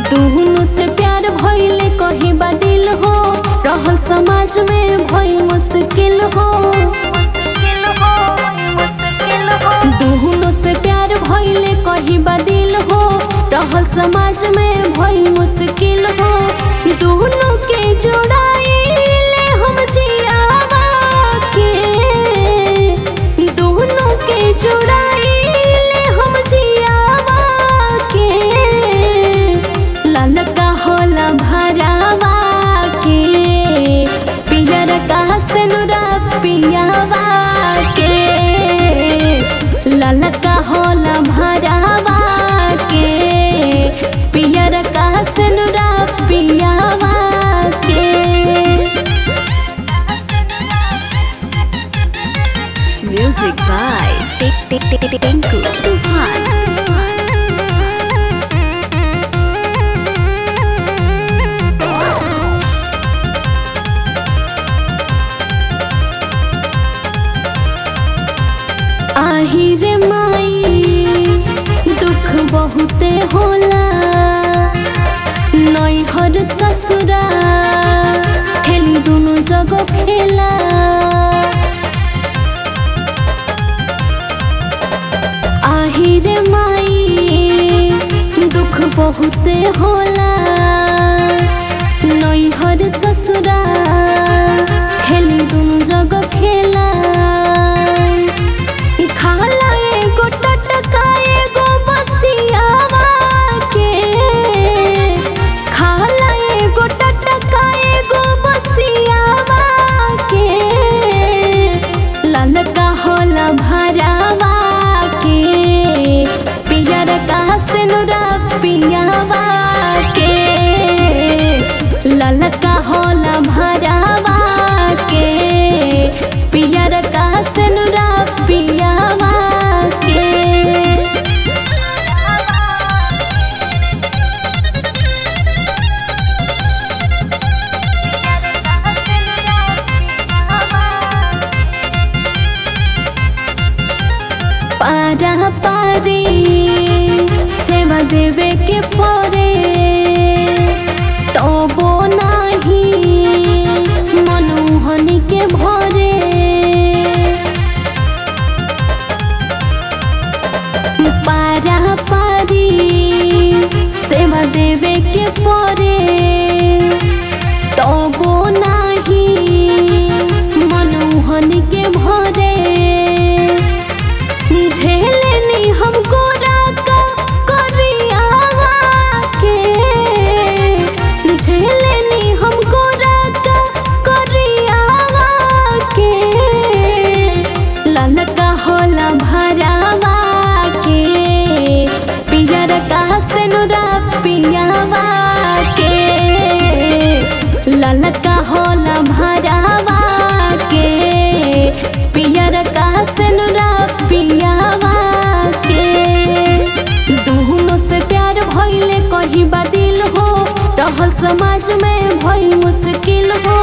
दुहनु से प्यार भइले कहीं बदिल हो रहल समाज में भई मुश्किल हो दुहनु से प्यार भइले कहीं बदिल हो रहल समाज में भई मुश्किल हो दुहनु के जोड़ाइले हम जियावा के दुहनु के जोड़ाइले हम जियावा के ललका होला भरावा के पियर का सेनुरा पियावा के ललका होला भरावा के पियर का सेनुरा पियावा के Music by Tik Tik Tik Tik Tinku Tufan. आही रे माई दुख बहुते होला नैहर ससुरा खेली दुनु जगह खेला आही रे माई दुख बहुते होला नैहर ससुरा खेली दुनु जगह खेला खाला एगो टटका एगो बसियावा के खाला एगो टटका एगो बसियावा के ललका होला भरावा के पियर का सेनुरा पियावा के ललका होला भरावा के पियर का सेनुरा पियावा के पारा पारी सेवा देवे के परे तबो नाही मनुहनी के भरे पारा पारी सेवा देवे के परे तबो नाही मनुहनी के भरे झेलनी हमको राका करियावा के झेलनी हमको राका करियावा के ललका होला भरावा के पियर का सेनुरा पियावा के ललका होला भरावा के पियर का सेनुरा पियावा के दुहनो से प्यार भइले कहीं बदिल हो रहल समाज में भई मुश्किल हो